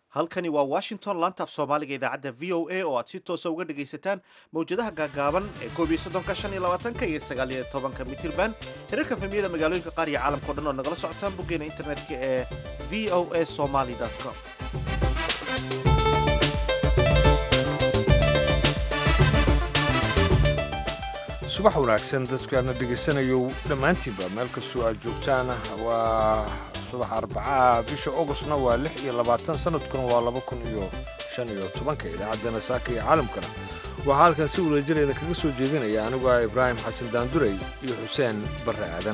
halkani waa washington laanta af soomaaliga idaacadda v o a oo aad si toosa uga dhagaysataan mawjadaha gaagaaban ee koob iyo soddonka shan iyo labaatanka iyo sagaal iyo tobanka mitirban hirarka famiyada magaalooyinka qaar iyo caalamkao dhan oo nagala socotaan boggeena internetka ee v o a somaly com subax wanaagsan dadku aadna dhegaysanayo dhammaantiinba meel kastoo aad joogtaan waa subax arbacaha bisha ogostna waa lix iyo labaatan sanadkuna waa laba kun iyo shan iyo tobanka idaacaddana saaka iyo caalamkana waxaa halkan si wadajireeda kaga soo jeedinaya anigu ah ibraahim xasan daandurey iyo xuseen barre aadan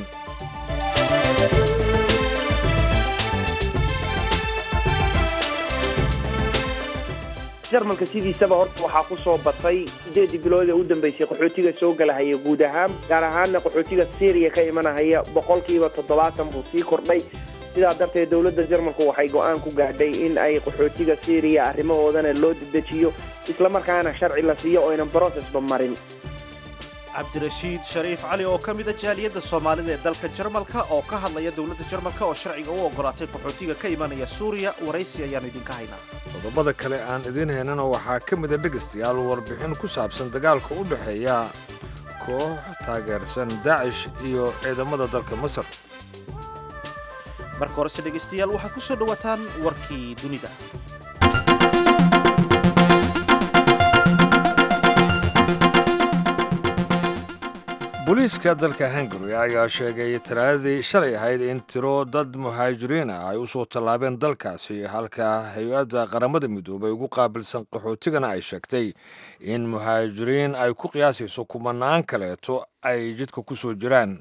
jarmalka sidiisaba horta waxaa ku soo batay sideedii bilood ee u dambeysay qaxootiga soo galahaya guud ahaan gaar ahaanna qaxootiga syriya ka imanahaya boqolkiiba toddobaatan buu sii kordhay sidaa darteed dowladda jarmalku waxay go'aan ku gaadhay in ay qaxootiga syriya arrimahoodana loo dedejiyo islamarkaana sharci la siiyo oo aynan brocesba marin cabdirashiid shariif cali oo ka mid a jaaliyadda soomaalida ee dalka jarmalka oo ka hadlaya dowladda jarmalka oo sharciga u oggolaatay qaxootiga ka imanaya suuriya waraysi ayaannu idinka haynaa qodobada kale aan idiin haynana waxaa ka mida dhegaystayaal warbixin ku saabsan dagaalka u dhexeeya koox taageersan daacish iyo ciidamada dalka masar marka horese dhegaystayaal waxaad ku soo dhowaataan warkii dunida booliiska dalka hungari ayaa sheegay talaadadii shalay ahayd in tiro dad muhaajiriin ah ay u soo tallaabeen dalkaasi halka hay-adda qaramada midoobay ugu qaabilsan qaxootigana ay sheegtay in muhaajiriin ay ku qiyaasayso kumanaan kaleeto ay jidka ku soo jiraan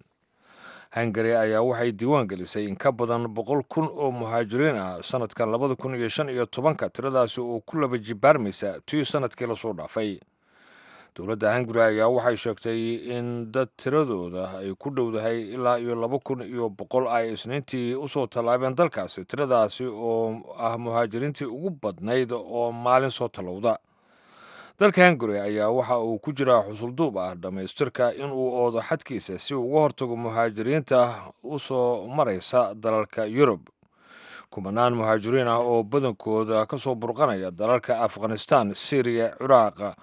hungari ayaa waxay diiwaan gelisay in ka badan boqol kun oo muhaajiriin ah sanadkan labada kun iyo shan iyo tobanka tiradaasi oo ku laba jibaarmaysa tii sanadkii lasoo dhaafay dowladda hungari ayaa waxay sheegtay in dad tiradooda ay ku dhowdahay ilaa iyo laba kun iyo boqol ay isniintii usoo tallaabeen dalkaasi tiradaasi oo ah muhaajiriintii ugu badnayd oo maalin soo tallowda dalka hungari ayaa waxa uu ku jiraa xusulduub ah dhammaystirka inuu oodo xadkiisa si uu uga hortago muhaajiriinta u soo maraysa dalalka yurub kumanaan muhaajiriin ah oo badankooda ka soo burqanaya dalalka afghanistan syriya ciraaqa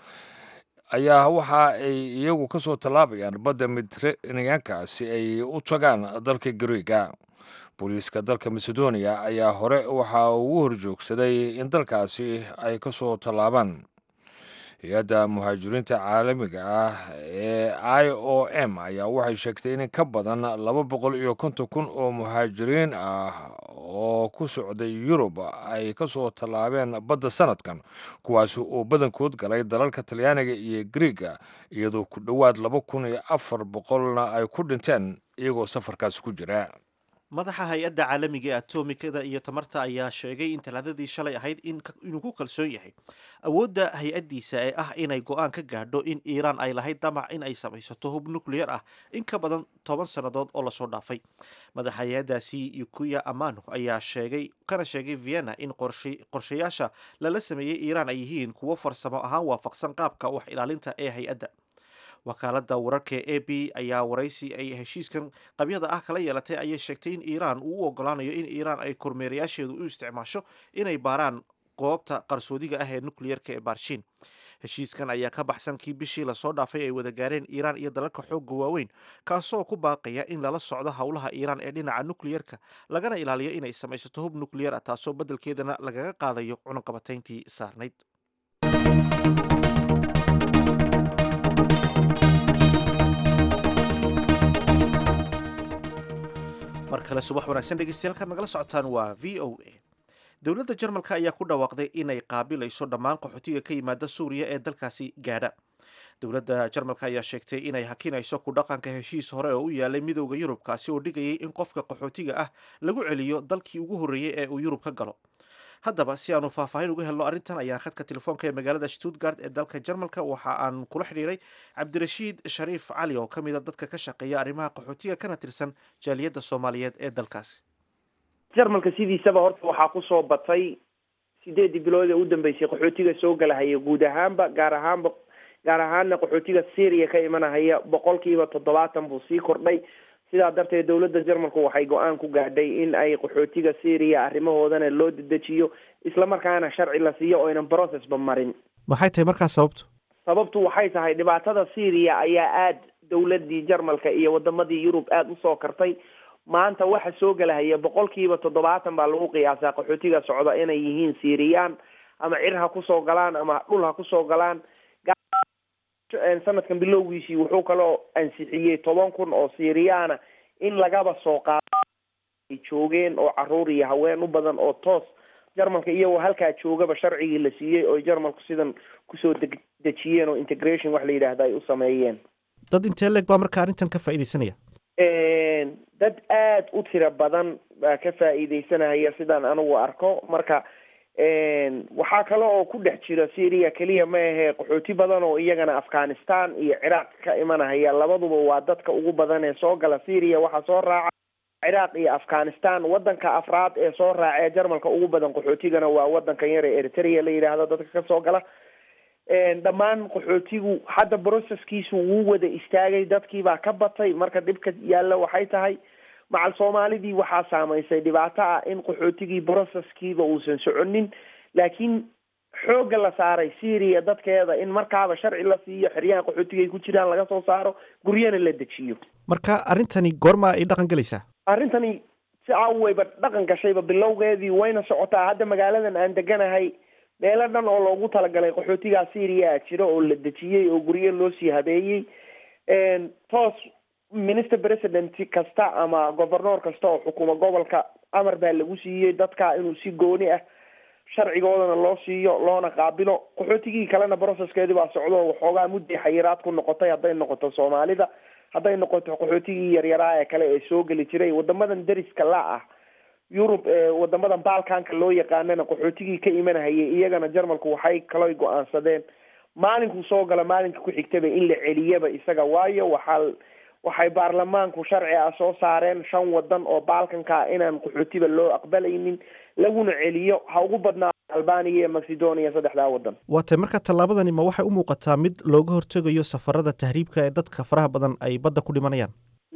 ayaa waxa ay iyagu ka soo tallaabayaan badda mediteraneanka si ay u tagaan dalka gariega booliiska dalka macedonia ayaa hore waxa ugu horjoogsaday in dalkaasi ay ka soo tallaabaan hay-adda muhaajiriinta caalamiga ah ee i o m ayaa waxay sheegtay in ka badan laba boqol iyo konton kun oo muhaajiriin ah oo ku socday yurub ay ka soo tallaabeen badda sanadkan kuwaasi oo badankood galay dalalka talyaaniga iyo griega iyadoo ku dhowaad laba kun iyo afar boqolna ay ku dhinteen iyagoo safarkaasi ku jira madaxa hay-adda caalamiga ee atomikada iyo tamarta ayaa sheegay in talaadadii shalay ahayd inuu ku kalsoon yahay awoodda hay-addiisa ee ah inay go-aan ka gaadho in iiraan ay lahayd damac in ay samaysato hub nucleyer ah in ka badan toban sannadood oo lasoo dhaafay madaxa hay-addaasi yukuya amano ayaa sheegay kana sheegay vienna in qorshayaasha lala sameeyey iiraan ay yihiin kuwo farsamo ahaan waafaqsan qaabka wax ilaalinta ee hay-adda wakaaladda wararka e b ayaa waraysi ay heshiiskan qabyada ah kala yeelatay ayay sheegtay in iiraan uu u ogolaanayo in iiraan ay kormeerayaasheedu u isticmaasho inay baaraan goobta qarsoodiga ah ee nukleyerka ee baarshiin heshiiskan ayaa ka baxsan kii bishii lasoo dhaafay ay wada gaareen iiraan iyo dalalka xoogga waaweyn kaasoo ku baaqaya in lala socdo howlaha iiraan ee dhinaca nukleyerka lagana ilaaliyo inay samaysato hub nukleyer ah taasoo beddelkeedana lagaga qaadayo cunaqabatayntii saarnayd mar kale subax wanaagsan dhegeystayaal nagala socotaan waa v o a dowladda jarmalka ayaa ku dhawaaqday inay qaabilayso dhammaan qaxootiga ka yimaada suuriya ee dalkaasi gaadha dowladda jarmalka ayaa sheegtay inay hakinayso ku dhaqanka heshiis hore oo u yaalay midowda yurub kaasi oo dhigayay in qofka qaxootiga ah lagu celiyo dalkii ugu horreeyey ee uu yurub ka galo haddaba si aanu faahfaahin uga helno arrintan ayaan khadka telefoonka ee magaalada stuttgart ee dalka jarmalka waxa aan kula xidhiiray cabdirashiid shariif cali oo ka mid a dadka ka shaqeeya arrimaha qaxootiga kana tirsan jaaliyadda soomaaliyeed ee dalkaasi jarmalka sidiisaba horta waxaa ku soo batay sideedii bilood ee u dambeysay qaxootiga soo galahaya guud ahaanba gaar ahaanba gaar ahaanna qaxootiga syriya ka imanahaya boqolkiiba toddobaatan buu sii kordhay sidaa darteed dowladda jarmalku waxay go-aan ku gaadhay in ay qaxootiga syria arrimahoodana loo dedejiyo islamarkaana sharci la siiyo oynan processba marin maxay tahay markaas sababtu sababtu waxay tahay dhibaatada syria ayaa aada dowladii jarmalka iyo wadamadii yurub aada usoo kartay maanta waxa soo gelahaya boqolkiiba toddobaatan baa lagu qiyaasaa qaxootiga socda inay yihiin syriyan ama cir ha kusoo galaan ama dhul ha kusoo galaan sanadkan bilowgiisii wuxuu kaloo ansixiyey toban kun oo syriyaana in lagaba soo qaado ay joogeen oo caruur iyo haween u badan oo toos jarmalka iyagoo halkaa joogaba sharcigii la siiyey oo jarmalku sidan kusoo deg dejiyeen oo integration wax la yidhaahda ay u sameeyeen dad intee leeg baa marka arrintan ka faa'iidaysanaya dad aada u tiro badan baa ka faa'iidaysanaya sidaan anigu arko marka waxaa kale oo ku dhex jira syria keliya ma ahee qaxooti badan oo iyagana afghanistan iyo ciraaq ka imanahaya labaduba waa dadka ugu badan ee soo gala syria waxaa soo raaca ciraaq iyo afghanistan wadanka afraad ee soo raaca ee jarmalka ugu badan qaxootigana waa wadankan yar ee eritrea la yidhaahdo dadka kasoo gala dhammaan qaxootigu hadda processkiisu wuu wada istaagay dadkii baa ka batay marka dhibka yaalla waxay tahay macal soomaalidii waxaa saamaysay dhibaato ah in qaxootigii processkiiba uusan soconin laakiin xoogga la saaray syria dadkeeda in markaaba sharci la siiyo xeryaha qaxootiga ay ku jiraan laga soo saaro guryana la dejiyo marka arrintani goorma ay dhaqan gelaysaa arrintani si caawayba dhaqan gashayba bilowgeedii wayna socotaa hadda magaaladan aan deganahay meelo dhan oo loogu talagalay qaxootigaa syria jiro oo la dejiyey oo guryo loo sii habeeyey toos minister president kasta ama governoor kasta oo xukuma gobolka amar baa lagu siiyey dadka inuu si gooni ah sharcigoodana loo siiyo loona qaabilo qaxootigii kalena processkeedii baa socdo waxoogaa mudday xayiraad ku noqotay hadday noqoto soomaalida hadday noqoto qaxootigii yaryaraa ee kale ee soo geli jiray wadamadan deriska la ah yurub wadamadan balkanka loo yaqaanana qaxootigii ka imanahayay iyagana jarmalku waxay kaloy go-aansadeen maalinkuu soo gala maalinka ku xigtaba in la celiyaba isaga waayo waxaa waxay baarlamaanku sharci ah soo saareen shan wadan oo balkanka inaan qaxootiba loo aqbalaynin laguna celiyo ha ugu badnaa albania iyo macedonia saddexdaa wadan waa tay marka tallaabadani ma waxay u muuqataa mid looga hortegayo safarada tahriibka ee dadka faraha badan ay badda ku dhimanayaan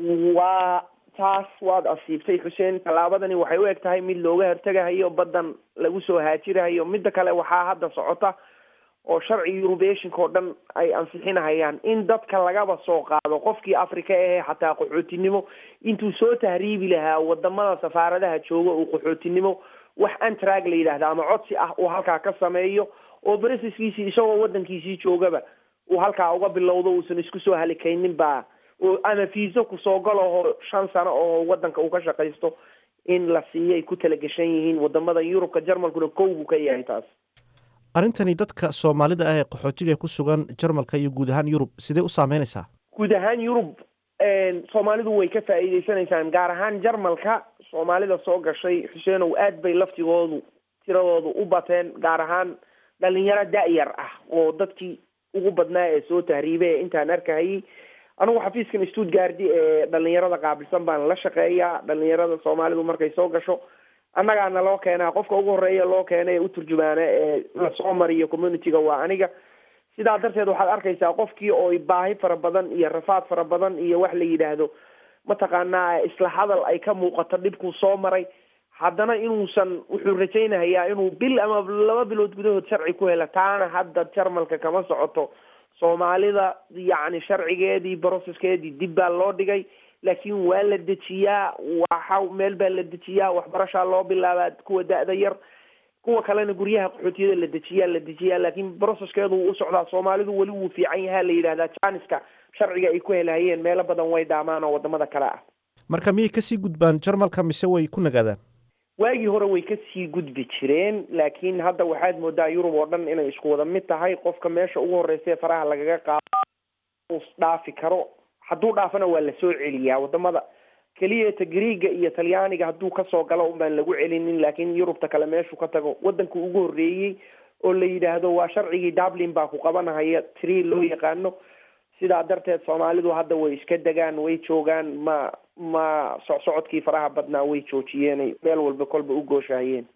waa taas waad asiibtay xuseen tallaabadani waxay u eg tahay mid looga hortegahayo baddan lagu soo haajirahayo midda kale waxaa hadda socota oo sharci eurubeshinka oo dhan ay ansixinahayaan in dadka lagaba soo qaado qofkii africa ahee xataa qaxootinimo intuu soo tahriibi lahaa wadamada safaaradaha jooga uu qaxootinimo wax antrag la yidhaahda ama codsi ah uu halkaa ka sameeyo oo bresiskiisii isagoo wadankiisii joogaba uu halkaa uga bilowdo uusan isku soo halikaynin baa ama fiiso kusoo galaho shan sano oo wadanka uu ka shaqaysto in la siiyay ku talagashan yihiin wadamada yurubka jarmalkuna kow buu ka yahay taas arrintani dadka soomaalida ah ee qaxootiga ku sugan jarmalka iyo guud ahaan yurub sidee u saameynaysaa guud ahaan yurub soomaalidu way ka faa'iideysanaysaan gaar ahaan jarmalka soomaalida soo gashay xuseenow aad bay laftigoodu tiradoodu u bateen gaar ahaan dhalinyaro da-yar ah oo dadkii ugu badnaa ee soo tahriibay ee intaan arkahayay anugu xafiiskan stuttgardi ee dhalinyarada qaabilsan baan la shaqeeyaa dhalinyarada soomaalidu markay soo gasho annagaana loo keenaa qofka ugu horeeya loo keena ee u turjumaana ee lasoo mariyo communityga waa aniga sidaa darteed waxaad arkaysaa qofkii oo baahi fara badan iyo rafaad fara badan iyo wax la yidhaahdo mataqaanaa isla hadal ay ka muuqato dhibkuu soo maray haddana inuusan wuxuu rajaynahayaa inuu bil ama laba bilood gudahood sharci ku hela taana hadda jarmalka kama socoto soomaalida yacni sharcigeedii brocesskeedii dib baa loo dhigay laakiin waa la dejiyaa waxa meel baa la dejiyaa waxbarashaa loo bilaabaa kuwa da-da yar kuwa kalena guryaha qaxootiyada la dejiyaa la dejiyaa laakiin brocesskeedu wuu u socdaa soomaalidu weli wuu fiican yahaa la yidhahdaa janiska sharciga ay ku helahayeen meelo badan way dhaamaan oo wadamada kale ah marka miyay kasii gudbaan jarmalka mise way ku nagaadaan waagii hore way kasii gudbi jireen laakiin hadda waxaad moodaa yurub oo dhan inay isku wada mid tahay qofka meesha ugu horeysa faraha lagaga qaado dhaafi karo hadduu dhaafana waa lasoo celiyaa wadamada keliyata griiga iyo talyaaniga hadduu kasoo galo un baan lagu celinin laakiin yurubta kale meeshuu ka tago wadanka ugu horreeyey oo la yidhaahdo waa sharcigii dublin baa ku qabanahaya tree loo yaqaano sidaa darteed soomaalidu hadda way iska degaan way joogaan ma ma socsocodkii faraha badnaa way joojiyeenay meel walba kolba u gooshahayeen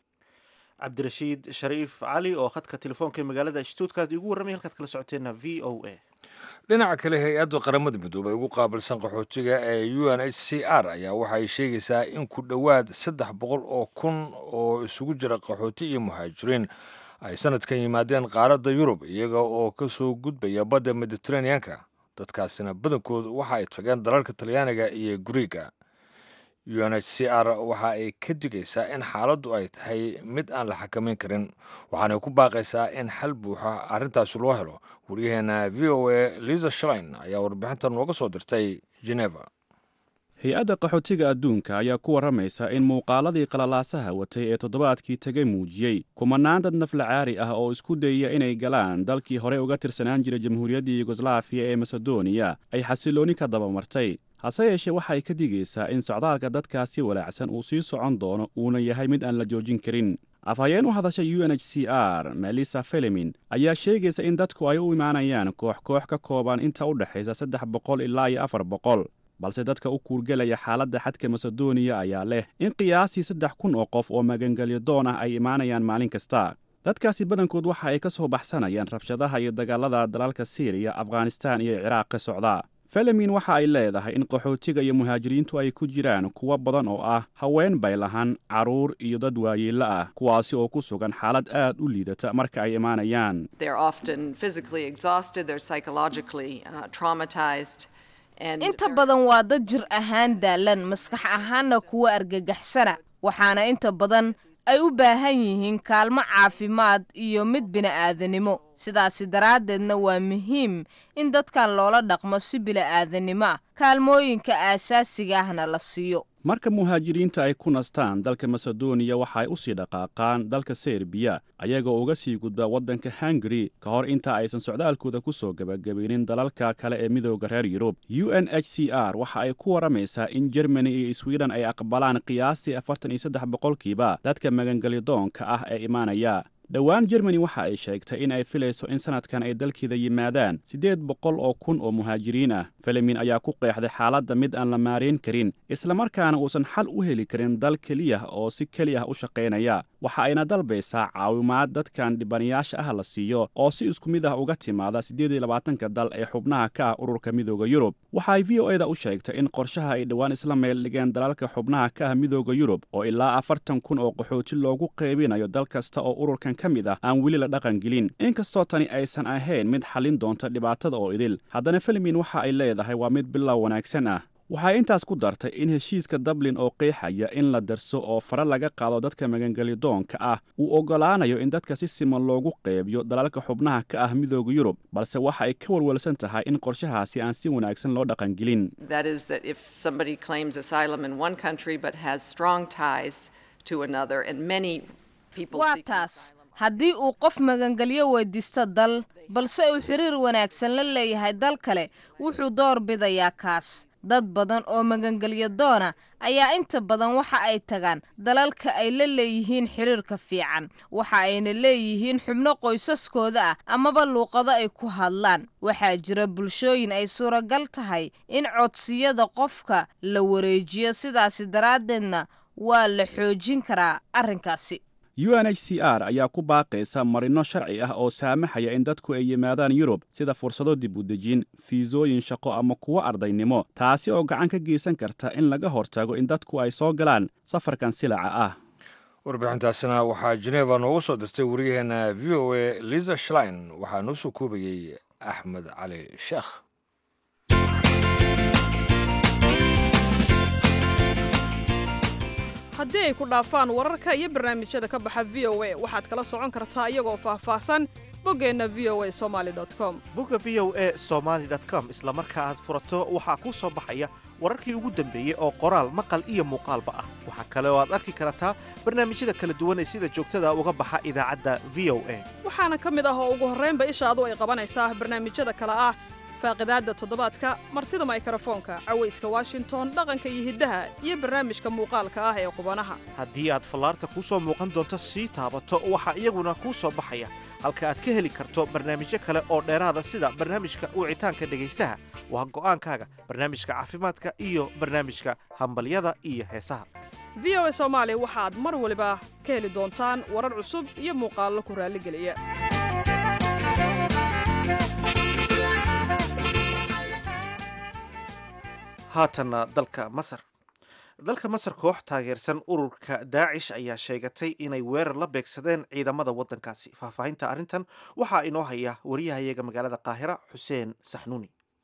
cabdirashiid shariif cali oo khadka telefoonka ee magaalada stuttgart igu warramay halkaad kala socoteenna v o a dhinaca kale hay-adda qaramada midoobey ugu qaabilsan qaxootiga ee u n h c r ayaa waxa ay sheegaysaa in ku dhowaad saddex boqol oo kun oo isugu jira qaxooti iyo muhaajiriin ay sanadkan yimaadeen qaaradda yurub iyaga oo ka soo gudbaya badda mediteraneanka dadkaasina badankoodu waxa ay tageen dalalka talyaaniga iyo guriiga u n h c r waxa ay ka digaysaa in xaaladdu ay tahay mid aan la xakamayn karin waxaanay ku baaqaysaa in xal buuxa arrintaasi loo helo waryaheena v o a liza shlein ayaa warbixintan nooga soo dirtay geneva hay-adda qaxootiga adduunka ayaa ku warramaysa in muuqaaladii qalalaasaha watay ee toddobaadkii tegay muujiyey kumanaan dad naflacaari ah oo isku dayaya inay galaan dalkii horey uga tirsanaan jiray jamhuuriyaddii yugoslaafiya ee masedoniya ay xasilooni ka dabamartay hase yeeshee waxay ka digaysaa in socdaalka dadkaasi walaacsan uu sii socon doono uuna yahay mid aan la joojin karin afhayeen u hadashay u n h c r melissa felemin ayaa sheegaysa in dadku ay u imaanayaan koox koox ka kooban inta u dhexaysa saddex boqol ilaa iyo afar boqol balse dadka u kuurgelaya xaaladda xadka masedoniya ayaa leh in qiyaastii saddex kun oo qof oo magangelyo doon ah ay imaanayaan maalin kasta dadkaasi badankood waxa ay ka soo baxsanayaan rabshadaha iyo dagaalada dalalka siiriya afghanistaan iyo ciraaq ka socda felemin waxa ay leedahay in qaxootiga iyo muhaajiriintu ay ku jiraan kuwo badan oo ah haween baylahan carruur iyo dad waayeello ah kuwaasi oo ku sugan xaalad aad u liidata marka ay imaanayaan inta badan waa dad jir ahaan daalan maskax ahaanna kuwa argagaxsana waxaana inta badan ay u baahan yihiin kaalmo caafimaad iyo mid bini'aadanimo sidaasi daraaddeedna waa muhiim in dadkan loola dhaqmo si bili'aadanimo ah kaalmooyinka aasaasiga ahna la siiyo marka muhaajiriinta ay ku nastaan dalka masedoniya waxa ay u sii dhaqaaqaan dalka serbiya ayagoo uga sii gudba waddanka hungari ka hor inta aysan socdaalkooda ku soo gebagabaynin dalalka kale ee midooda reer yurub u n h c r waxa ay ku warramaysaa in jermani iyo swiden ay aqbalaan qiyaastii afartan iyo saddex boqolkiiba dadka magangelyadoonka ah ee imaanaya dhowaan jermani waxa ay sheegtay in ay filayso in sanadkan ay dalkeeda yimaadaan siddeed boqol oo kun oo muhaajiriin ah felemin ayaa ku qeexday xaaladda mid aan la maarayn karin islamarkaana uusan xal u heli karin dal keliya oo si keli ah u shaqaynaya waxa ayna dalbaysaa caawimaad dadkan dhibanayaasha ah la siiyo oo si isku mid ah uga timaada siddeed iyo labaatanka dal ee xubnaha ka ah ururka midooda yurub waxa ay v o eda u sheegtay in qorshaha ay dhowaan isla meel dhigeen dalalka xubnaha ka ah midooda yurub oo ilaa afartan kun oo qaxooti loogu qaybinayo dal kasta oo ururkan ka mid ah aan weli la dhaqan gelin inkastoo tani aysan ahayn mid xallin doonta dhibaatada oo idil haddana filimin waxa ay leedahay waa mid bilow wanaagsan ah waxay intaas ku dartay in heshiiska dublin oo qeexaya in la darso oo fare laga qaado dadka magangelyadoonka ah uu oggolaanayo in dadka si siman loogu qeybiyo dalalka xubnaha ka ah midooda yurub balse waxa ay ka walwalsan tahay in qorshahaasi aan si wanaagsan loo dhaqangelin waa taas haddii uu qof magangelyo weydiisto dal balse uu xiriir wanaagsan la leeyahay dal kale wuxuu door bidayaa kaas dad badan oo magangelyo doona ayaa inta badan waxa ay tagaan dalalka ay la leeyihiin xiriirka fiican waxa ayna leeyihiin xubno qoysaskooda ah amaba luuqado ay ku hadlaan waxaa jira bulshooyin ay suuragal tahay in codsiyada qofka la wareejiyo sidaasi daraaddeedna waa la xoojin karaa arrinkaasi u n h c r ayaa ku baaqaysa marino sharci ah oo saamaxaya in dadku ay yimaadaan yurub sida fursado dib u dejin fiisooyin shaqo ama kuwo ardaynimo taasi oo gacan ka geysan karta in laga hortago in dadku ay soo galaan safarkan silaca ah warbixintaasina waxaa jeneva noogu soo dirtay waryaheena v o a liza shlein waxaa noo soo koobayey axmed cali sheekh haddii ay ku dhaafaan wararka iyo barnaamijyada ka baxa v o a waxaad kala socon kartaa iyagoo faahfaahsan boggeenna v o a somali com bogga v o a somaali com isla marka aad furato waxaa kuu soo baxaya wararkii ugu dambeeyey oo qoraal maqal iyo muuqaalba ah waxaa kale oo aad arki kartaa barnaamijyada kala duwan ee sida joogtada uga baxa idaacadda v o a waxaana ka mid ah oo ugu horraynba ishaadu ay qabanaysaa barnaamijyada kale ah faaqidaadda toddobaadka martida maykarafoonka cawayska washington dhaqanka iyo hiddaha iyo barnaamijka muuqaalka ah ee qubanaha haddii aad fallaarta kuu soo muuqan doonto sii taabato waxaa iyaguna kuu soo baxaya halka aad ka heli karto barnaamijyo kale oo dheeraada sida barnaamijka wicitaanka dhegaystaha waa go'aankaaga barnaamijka caafimaadka iyo barnaamijka hambalyada iyo heesaha v o a soomaali waxaad mar waliba ka heli doontaan warar cusub iyo muuqaallo ku raalligeliya haatanna dalka masar dalka masar koox taageersan ururka daacish ayaa sheegatay inay weerar la beegsadeen ciidamada waddankaasi faahfaahinta arrintan waxaa inoo haya wariyahayaga magaalada qaahira xuseen saxnuuni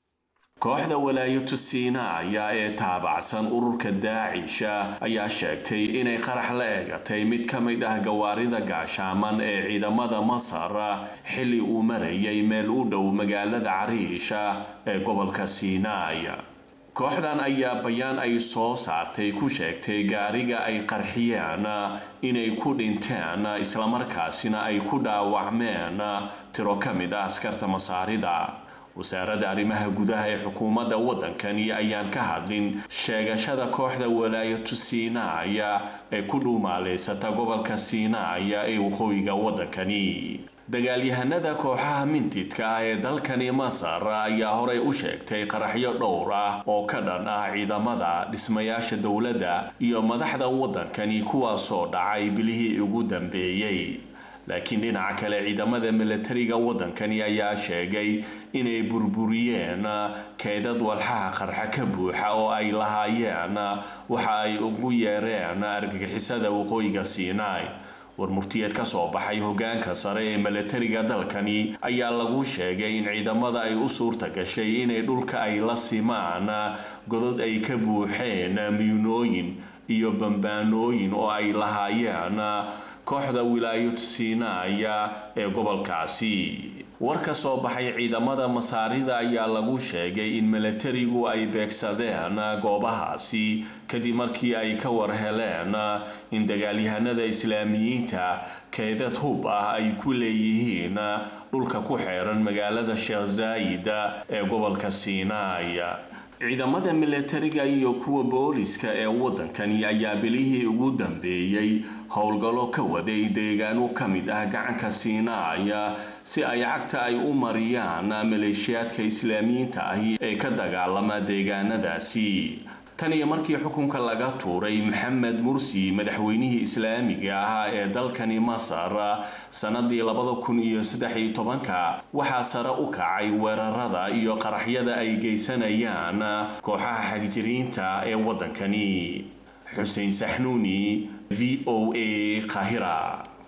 kooxda walaayatu siinaya ee taabacsan ururka daacisha ayaa sheegtay inay qarax la eegatay mid ka mid ah gawaarida gaashaaman ee ciidamada masar xilli uu marayay meel u dhow magaalada cariisha ee gobolka siinaay kooxdan ayaa bayaan ay soo saartay ku sheegtay gaariga ay qarxiyeen inay ku dhinteen islamarkaasina ay ku dhaawacmeen tiro ka mid ah askarta masaarida wasaaradda arrimaha gudaha ee xukuumadda waddankani ayaan ka hadlin sheegashada kooxda walaayatu siinaaya ee ku dhuumaaleysata gobolka siinaaya ee waqooyiga waddankani dagaalyahanada kooxaha mintidka ah ee dalkani masar ayaa horey u sheegtay qaraxyo dhowr ah oo ka dhan ah ciidamada dhismayaasha dowladda iyo madaxda waddankani kuwaasoo dhacay bilihii ugu dambeeyey laakiin dhinaca kale ciidamada milatariga waddankani ayaa sheegay inay burburiyeen keydad walxaha qarxa ka buuxa oo ay lahaayeen waxa ay ugu yeereen argagixisada waqooyiga siinaai war murtiyeed ka soo baxay hogaanka sare ee milatariga dalkani ayaa lagu sheegay in ciidamada ay u suurta gashay inay dhulka ay la simaan godod ay ka buuxeen miyunooyin iyo bambaanooyin oo ay lahaayeen kooxda wilaayad siinaaya ee gobolkaasi war ka soo baxay ciidamada masaarida ayaa lagu sheegay in milatarigu ay beegsadeen goobahaasi kadib markii ay ka war heleen in dagaalyahanada islaamiyiinta keedad hub ah ay ku leeyihiin dhulka ku xeeran magaalada sheekh zaayid ee gobolka siinaay ciidamada milatariga iyo kuwa booliska ee waddankani ayaa bilihii ugu dambeeyey howlgallo ka waday deegaano ka mid ah gacanka siinaaya si ay cagta ay u mariyaan maleeshiyaadka islaamiyiinta ahi ee ka dagaalama deegaanadaasi tan iyo markii xukunka laga tuuray maxamed mursi madaxweynihii islaamiga ahaa ee dalkani masar sanadii labada kun iyo saddex iyo tobanka waxaa sare u kacay weerarada iyo qaraxyada ay geysanayaan kooxaha xagjiriinta ee waddankani xuseen saxnuuni v o a qahira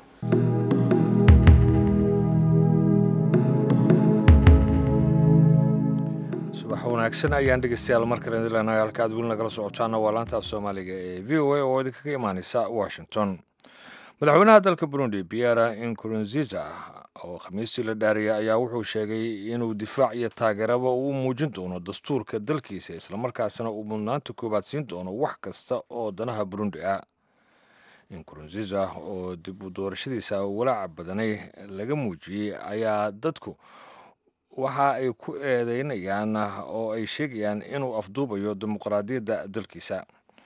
subax wanaagsan ayaan dhegeystayaal mar kale idin leenahay halka aad weli nagala socotaana waa laanta af soomaaliga ee v o a oo idinkaga imaaneysa washington madaxweynaha dalka burundi pierre inkurunziza oo khamiistii la dhaariyay ayaa wuxuu sheegay inuu difaac iyo taageeraba uu muujin doono dastuurka dalkiisa islamarkaasina uu mudnaanta koowaad siin doono wax kasta oo danaha burundi ah inkurunziza oo dib u doorashadiisa walaaca badanay laga muujiyey ayaa dadku waxa ay ku eedeynayaan oo ay sheegayaan inuu afduubayo dimuqraadiyadda dalkiisa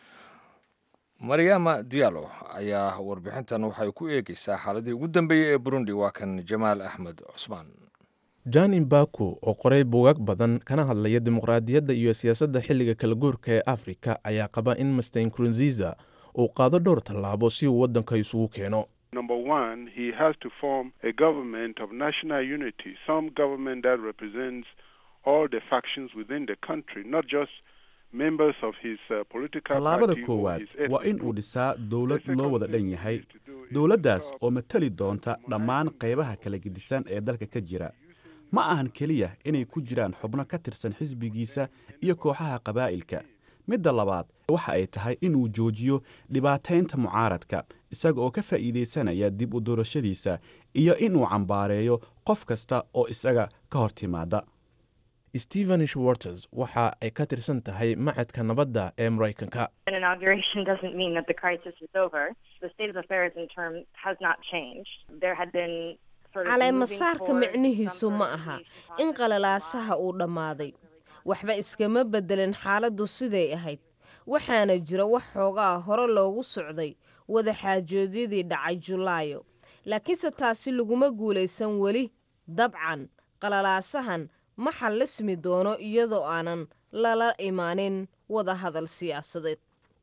maryama diallo ayaa warbixintan waxay ku eegeysaa xaaladii ugu dambeeyey ee burundi waa kan jamaal axmed cusmaan jan imbaku oo qoray buugaag badan kana hadlaya dimuqraadiyadda iyo siyaasadda xilliga kala guurka ee afrika ayaa qaba in master nkurunziza uu qaado dhowr tallaabo si uu waddanka isugu keeno Number one, he has to form a government of national unity, some government that represents all the factions within the country, not just members of his uh, political tallaabada party or koowaad his waa ethnic in uu group. dhisaa The dowlad second loo wada thing dhan he yahay needs to do is dowladdaas to oo matali doonta dhammaan qaybaha kala gedisan ee dalka ka jira ma ahan keliya inay ku jiraan xubno ka tirsan xisbigiisa iyo kooxaha qabaa'ilka midda labaad waxa ay tahay inuu joojiyo dhibaataynta mucaaradka isaga oo ka faa'iidaysanaya dib u doorashadiisa iyo inuu cambaareeyo qof kasta oo isaga ka hor timaada stephen schwarters waxa ay ka tirsan tahay macadka nabadda ee maraykanka An inauguration doesn't mean that the crisis is over. The state of affairs in term has not changed. There had been sort of caleema moving saarka towards micnihiisu some ma sort of aha mediation in process. qalalaasaha uu dhammaaday waxba iskama beddelin xaaladdu siday ahayd waxaana jira wax xoogaa hore loogu socday wada xaajoodyadii dhacay julaayo laakiinse taasi laguma guulaysan weli dabcan qalalaasahan ma xallismi doono iyadoo aanan lala imaanin wada hadal siyaasadeed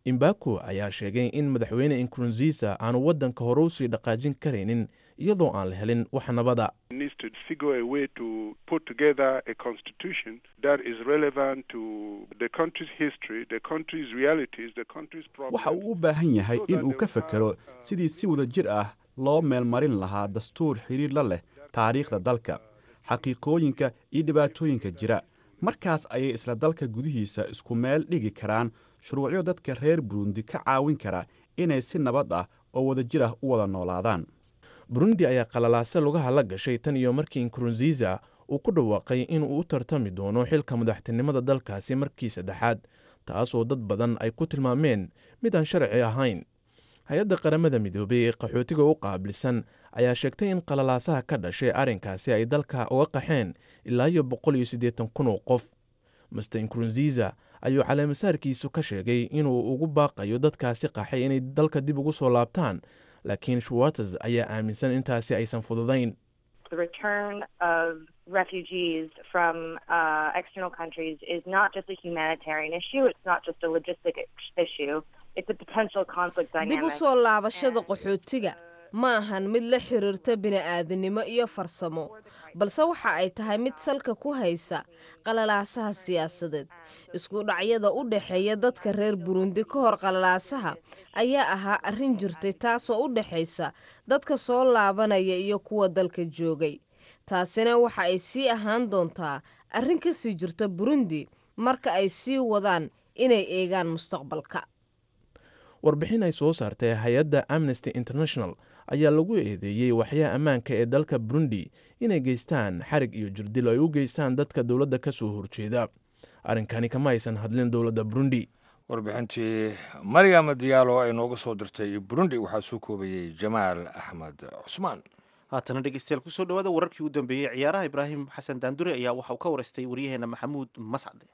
imbaku ayaa sheegay in madaxweyne inkurunziisa aanu waddanka hore usii dhaqaajin karaynin iyadoo aan la helin wax nabada needs to figure a way to put together a constitution that is relevant to the country's history, the country's realities, the country's problems. waxa uu u baahan yahay in uu ka fekero sidii si wada jir ah loo meelmarin lahaa dastuur xidhiir la leh taariikhda dalka xaqiiqooyinka iyo dhibaatooyinka jira markaas ayay isla dalka gudihiisa isku meel dhigi karaan shuruucyo dadka reer burundi ka caawin kara inay si nabad ah oo wada jir ah u wada noolaadaan burundi ayaa qalalaase lugaha la gashay tan iyo markii inkurunziisa uu ku dhawaaqay inuu u tartami doono xilka madaxtinimada dalkaasi markii saddexaad taasoo dad badan ay ku tilmaameen mid aan sharci ahayn hay-adda qaramada midoobey ee qaxootiga u qaabilsan ayaa sheegtay in qalalaasaha ka dhashay arrinkaasi ay dalka uga qaxeen ilaa iyo boqol iyo siddeetan kun oo qof master inkurunziisa ayuu caleemasaarkiisu ka sheegay inuu ugu baaqayo dadkaasi qaxay inay dalka dib ugu soo laabtaan laakiin shuwates ayaa aaminsan intaasi aysan fududayn The return of refugees from uh, external countries is not just a humanitarian issue. It's not just a logistic issue. It's a potential conflict dib dynamic. u soo laabashada qaxootiga ma ahan mid la xiriirta bini'aadanimo iyo farsamo balse waxa ay tahay mid salka ku haysa qalalaasaha siyaasadeed isku dhacyada u dhexeeya dadka reer burundi ka hor qalalaasaha ayaa ahaa arrin jirtay taasoo u dhexaysa dadka soo laabanaya iyo kuwa dalka joogay taasina waxa ay sii ahaan doontaa arrin ka sii jirta burundi marka ay sii wadaan inay eegaan mustaqbalka warbixin ay soo saartay hay-adda amnesty international ayaa lagu eedeeyey waxyaha ammaanka ee dalka burundi inay geystaan xarig iyo jirdil ay u geystaan dadka dowladda ka soo horjeeda arrinkani kama aysan hadlin dowladda burundi warbixintii maryam diyaalo ay nooga soo dirtay burundi waxaa soo koobayey jamaal axmed cusmaan haatana dhegeystayaal kusoo dhawaada wararkii u dambeeyey ciyaaraha ibraahim xasan daandure ayaa waxa uu ka wareystay waryaheena maxamuud mascade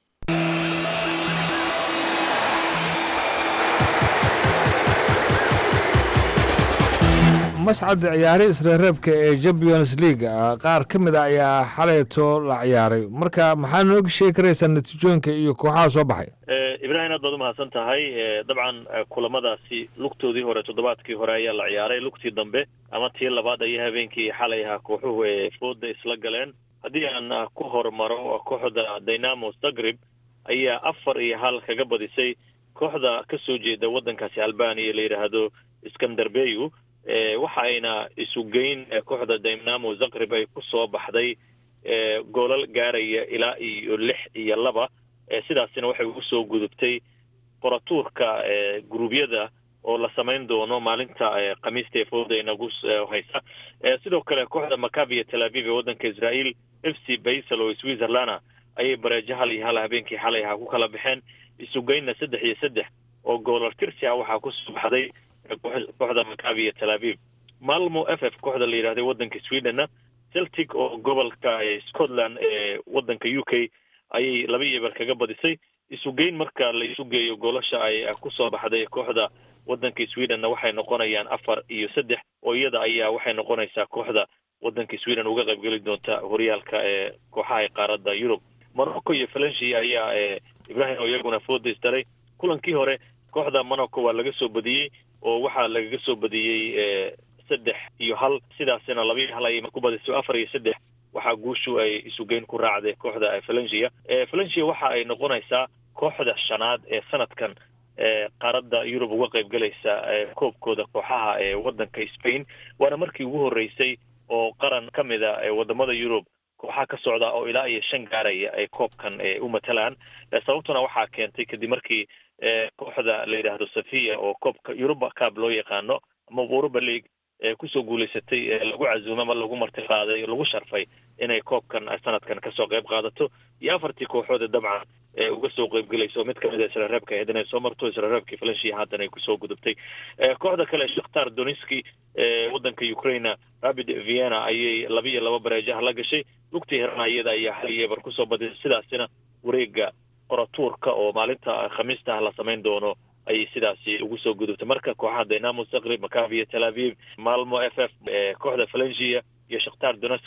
mascadda ciyaari isreereebka ee champions league qaar ka mid a ayaa xalayto la ciyaaray marka maxaa nooga sheegi karaysaa natiijooyinka iyo kooxaha soo baxay ibraahim aad baad umahadsan tahay dabcan kulamadaasi lugtoodii hore toddobaadkii hore ayaa la ciyaaray lugtii dambe ama tii labaad ayaa habeenkii xalay ahaa kooxuhu ee fooda isla galeen haddii aan ku hormaro kooxda dynamo zagreb ayaa afar iyo hal kaga badisay kooxda ka soo jeeda waddankaasi albania la yidhaahdo skandarbeyu waxa ayna isu geyn kooxda dynamo zagreb ay ku soo baxday goolal gaaraya ilaa iyo lix iyo laba sidaasina waxay ugu soo gudubtay qoratuurka guruubyada oo la samayn doono maalinta khamiista ee fooda inagu haysa sidoo kale kooxda macavia tel aviv ee waddanka israel f c baysel oo switzerlanda ayay bareejo hal iyo hal habeenkii xalay ahaa ku kala baxeen isugeynna saddex iyo saddex oo goolal tirsi ah waxaa kusoo baxday kooxda macavia tel aviv malmo f f kooxda la yidhahday waddanka swedenna celtic oo gobolka scotland ee waddanka u k ayay laba iyo eber kaga badisay isugeyn marka la isu geeyo goolasha ay kusoo baxday kooxda waddanka swedenna waxay noqonayaan afar iyo saddex oo iyada ayaa waxay noqonaysaa kooxda waddanka sweden uga qaybgeli doonta horyaalka ee kooxaha qaaradda yurub monaco iyo valencia ayaa ibrahim oo iyaguna fooda isdalay kulankii hore kooxda monaco waa laga soo badiyey oo waxaa lagaga soo badiyey saddex iyo hal sidaasina laba iyo hal ayay ku badisay afar iyo saddex waxaa guushu ay isugeyn ku raacday kooxda valencia valencia waxa ay noqonaysaa kooxda shanaad ee sanadkan qaaradda yurub uga qayb galaysa koobkooda kooxaha ee waddanka spain waana markii ugu horreysay oo qaran ka mida wadamada yurub kooxaha ka socda oo ilaa iyo shan gaaraya ay koobkan u matalaan sababtuna waxaa keentay kadib markii kooxda la yidhaahdo safia oo koobka yuruba cab loo yaqaano ama uruba league kusoo guulaysatay lagu casuumay ama lagu marti qaaday lagu sharfay inay koobkan sanadkan kasoo qayb qaadato iyo afartii kooxoode dabcan uga soo qaybgelayso mid kamid a israreebka ahayd inay soo marto israreebkii valencia haatan ay kusoo gudubtay kooxda kale shakhtar doniski waddanka ukraina rapid vienna ayay laba iyo laba bareejaha la gashay lugtii herana iyada ayaa hal iyo eber kusoo badisay sidaasina wareega qoratuurka oo maalinta khamiista ah la samayn doono ayay sidaasi ugu soo gudubtay marka kooxaha dynamo zagreb macavia tel aviv malmo f f kooxda valencia iyo shakhtar doneski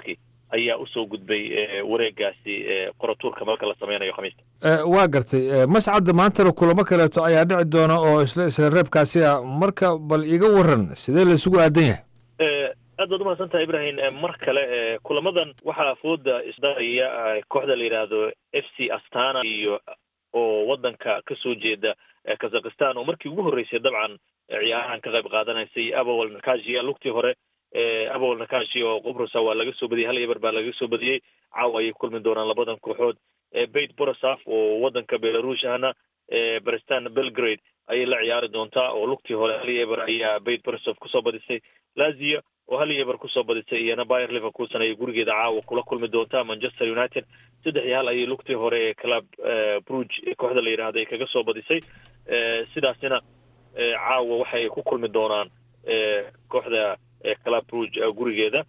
ayaa usoo gudbay wareegaasi qoratuurka marka la sameynayo khamiista waa gartay mascadda maantana kulamo kaleeto ayaa dhici doona oo isla isla reebkaasi ah marka bal iga waran sidee la isugu aadan yahay aad baad umahadsan tahay ibrahim mar kale kulamadan waxaa fooda isdaraya kooxda la yidhaahdo f c astana iyo oo wadanka kasoo jeeda kazakhistan oo markii ugu horreysay dabcan ciyaarahan ka qayb qaadanaysay abowal nakashi lugtii hore abowal nakashi oo qubrusa waa laga soo badiyey hal eber baa laga soo badiyey caawa ayay kulmi doonaan labadan kooxood beit borosaf oo wadanka belarush ahna brestan belgrade ayay la ciyaari doontaa oo lugtii hore hal eber ayaa beit borosaf kusoo badisay lazia oo hal eber kusoo badisay iyana bayer liverpoolson ayay gurigeeda caawa kula kulmi doontaa manchester united saddex iyo hal ayay lugtii hore ee club bruge kooxda la yidhaahda ay kaga soo badisay sidaasina caawa waxay ku kulmi doonaan kooxda club bruge gurigeeda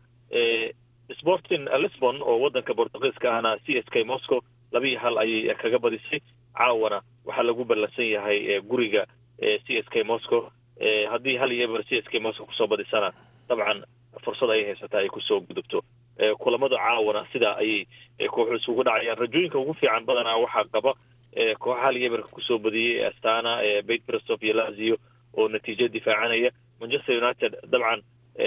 sporting lisbon oo wadanka bortugiiska ahna c s k moscow laba iyo hal ayay kaga badisay caawana waxaa lagu ballansan yahay guriga c s k moscow haddii hal iyo eber c s k moscow kusoo badisana dabcan fursad ayay haysataa ay kusoo gudubto kulamada caawana sidaa ayay kooxu isugu dhacayaan rajooyinka ugu fiican badanaa waxaa qaba kooxa hal iyo eberka kusoo badiyey astana beit bristov iyo lazio oo natiijo difaacanaya manchester united dabcan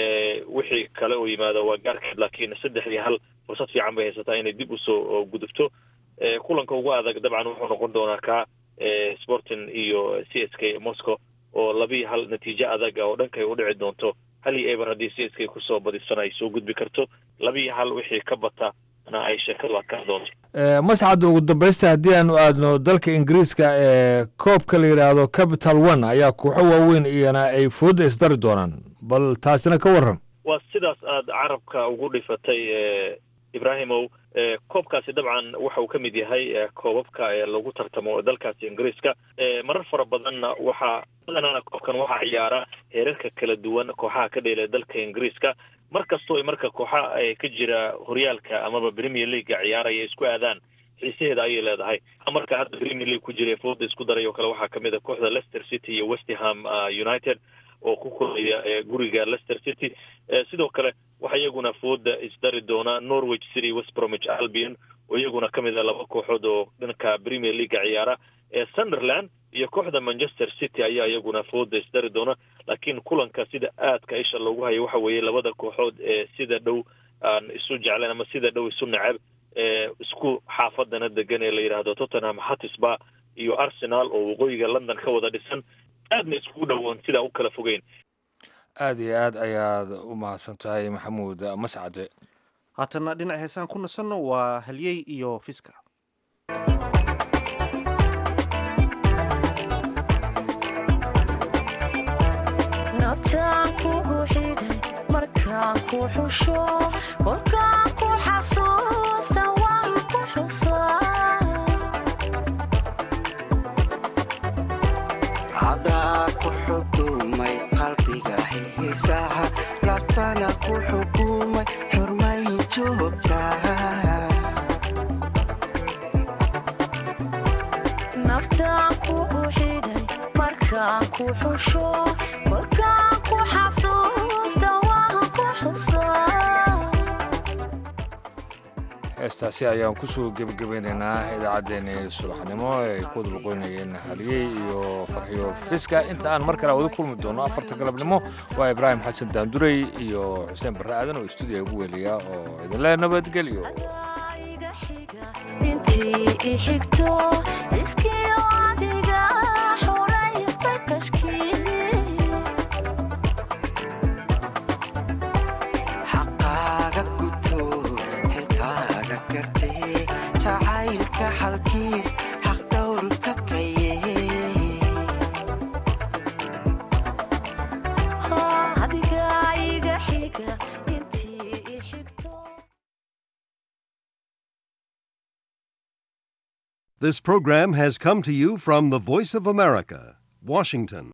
wixii kale oo yimaado waa gaarkeed laakiin saddex iyo hal fursad fiican bay haysataa inay dib usoo gudubto kulanka ugu adag dabcan wuxuu noqon doonaa ka sporting iyo c s k moscow oo laba iyo hal natiijo adaga oo dhankay u dhici doonto hal iyo eber haddii c s k kusoo badisana ay soo gudbi karto laba iyo hal wixii ka bata na ay sheekadu adkaan doonto mascadda ugu dambaysta haddii aanu aadno dalka ingiriiska ee koobka la yidhaahdo capital one ayaa kooxo waaweyn iyana ay fooda isdari doonaan bal taasina ka waran waa sidaas aada carabka ugu dhifatay ibrahimow koobkaasi dabcan waxa uu ka mid yahay koobabka lagu tartamo dalkaasi ingiriiska marar fara badanna waxaa badanana koobkan waxaa ciyaara heerarka kala duwan kooxaha ka dheela dalka ingiriiska mar kastoo ay marka kooxa ka jira horyaalka amaba premier leaguega ciyaaraya isku aadaan xiisaheeda ayay leedahay marka hadda premier league ku jira fooda isku daray oo kale waxaa kamid a kooxda leicester city iyo westham united oo ku kulaya guriga leicester city sidoo kale waxaa iyaguna fooda isdari doona norwich city west bromwich albion oo iyaguna ka mid a laba kooxood oo dhanka premier leaguega ciyaara sunderland iyo kooxda manchester city ayaa iyaguna fooda isdari doona laakiin kulanka sida aadka isha loogu hayo waxa weeye labada kooxood ee sida dhow aan isu jeclayn ama sida dhow isu necab isku xaafadana degan ee la yidhaahdo tottenham hatisba iyo arsenal oo waqooyiga london ka wada dhisan aadna iskugu dhowoon sidaa u kala fogeyn aad iyo aad ayaad u mahadsan tahay maxamuud mascade haatana dhinac heesaan ku nasanno waa halyey iyo fiska nabtaan kugu xidhay markaan ku xusho kolkaan ku xasuusta waan ku xusaa cadaa ku xukumay qalbiga xiisaha labtana ku xukumay xurmayn joogtaa naftaan kugu xidhay markaan ku xusho kolkaan ku xasuusta waan ku xusaa heestaasi ayaan kusoo gebagabeynaynaa idaacaddeenii subaxnimo ay ku wada boqoynayeen haliyey iyo farxiyo fiska inta aan mar kale wada kulmi doono afarta galabnimo waa ibraahim xasan daandurey iyo xuseen barre aadan oo stuudiya ugu weliya oo idinle nabadgelyo intii i xigto iskiyo adiga xuraysta kashkii xaqaaga guto xilkaaga gartee jacaylka xalkiis xaq dhowrka kaye adiga iga xiga intii i xigto This program has come to you from the Voice of America, Washington.